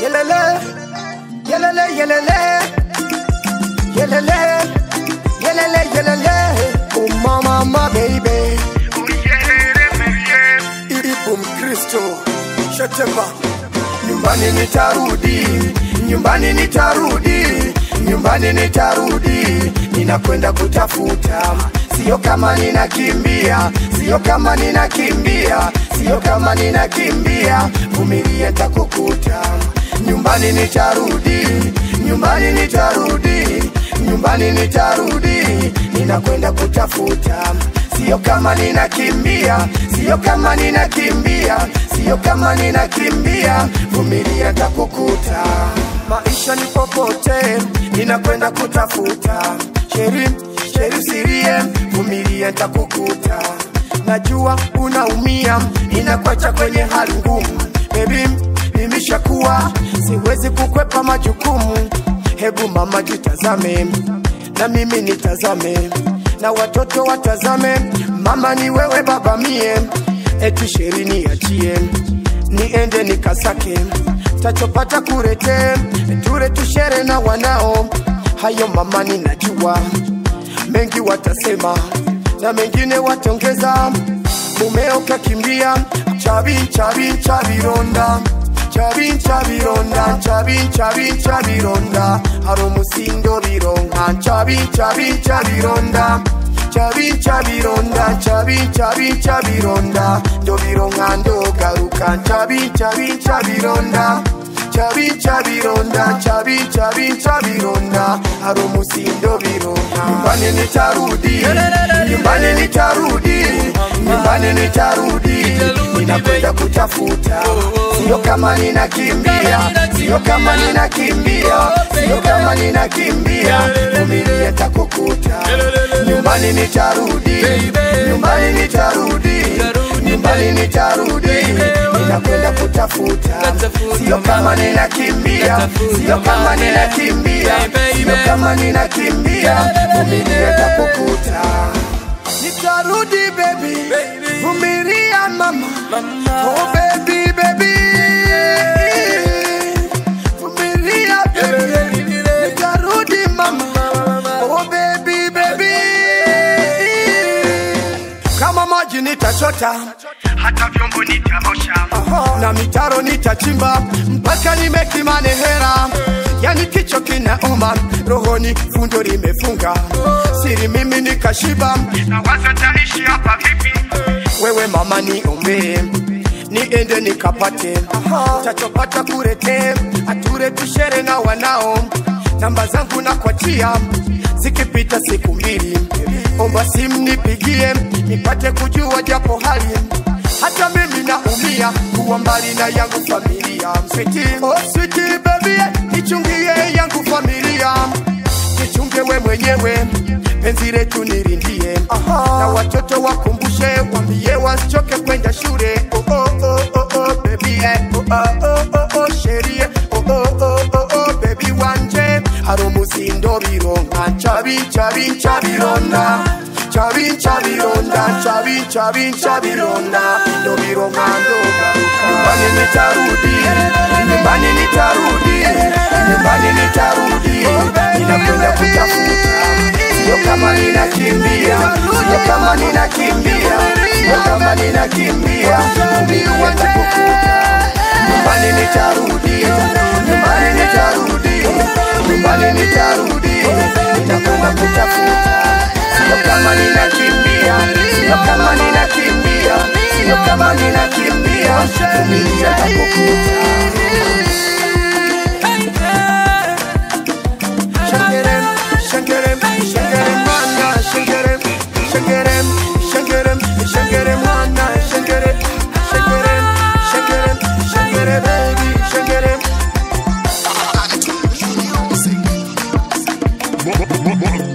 Yelele, yelele, yelele, yelele, yelele, yelele. Oh mama, my baby. Ipo Mkristo, Shetema. Nyumbani nitarudi, nyumbani nitarudi, nyumbani nitarudi. Ninakwenda kutafuta, sio kama ninakimbia, sio kama ninakimbia, sio kama ninakimbia. Vumilia, takukuta. Nyumbani nitarudi, nyumbani nitarudi, nyumbani nitarudi. Ninakwenda kutafuta sio kama ninakimbia, sio kama ninakimbia, sio kama ninakimbia, vumilia takukuta. Maisha ni popote, ninakwenda kutafuta. Sheri, sheri sirie, vumilia takukuta. Najua unaumia, ninakwacha kwenye hali ngumu. Baby, nimeshakuwa, siwezi kukwepa majukumu. Hebu mama jitazame, na mimi nitazame na watoto watazame, mama ni wewe, baba mie, eti sheri niachie, niende nikasake, tachopata kurete, ture tushere na wanao. Hayo mama ninajua, mengi watasema na mengine watongeza. Mumeo kakimbia, chabi chabi chabironda chabi chabironda chabi chabi chabironda haro musindo bironka chabi chabi chabironda chabi chabironda chabi chabi chabironda ndo bironka ndo garuka chabi chabi chabironda chabi chabironda chabi chabi chabironda haro musindo bironka nyumbani nitarudi nyumbani nitarudi nyumbani nitarudi ninakwenda kutafuta sio kama ninakimbia sio kama ninakimbia sio kama ninakimbia vumilia takukuta nyumbani nitarudi nyumbani nitarudi nyumbani nitarudi ninakwenda kutafuta sio kama ninakimbia sio kama ninakimbia sio kama ninakimbia vumilia takukuta nitarudi baby vumilia mama oh baby baby vumilia baby nitarudi mama oh baby baby kama maji nitachota hata vyombo nitaosha na mitaro nitachimba mpaka nimekimane hera yani kicho kinauma rohoni fundo limefunga siri mimi nikashiba na waza taishi hapa vipi wewe mama niombee niende nikapate tachopata kurete ature tushere na wanao namba zangu na kwatia zikipita siku mbili omba simu nipigie nipate kujua japo hali hata mimi naumia kuwa mbali na yangu familia switi oh, switi baby nichungie yangu familia nichunge we mwenyewe penzi letu nirindie na watoto wakumbushe wambie wasichoke kwenda shule oh, oh, oh, oh, oh, baby eh. oh, oh, oh, oh, oh, sherie oh, oh, oh, oh, oh, baby wanje haro musindo bironka chabi chabi chabironda chabi chabironda chabi chabi chabironda ndo bironka ndo garuka nyumbani nitarudi nyumbani nitarudi nyumbani nitarudi ninakwenda kutafuta sio kama ninakimbia sio kama ninakimbia sio kama ninakimbia vumilia takukuta nyumbani nitarudi nyumbani nitarudi nyumbani nitarudi ninakwenda kutafuta sio kama ninakimbia sio kama ninakimbia sio kama ninakimbia vumilia takukuta Shangerem, shangerem, shangerem, mwana, shangerem, shangerem, shangerem, shangerem, mwana, shangerem, shangerem, shangerem, shangerem, baby, shangerem. Mo- mo- mo- mo-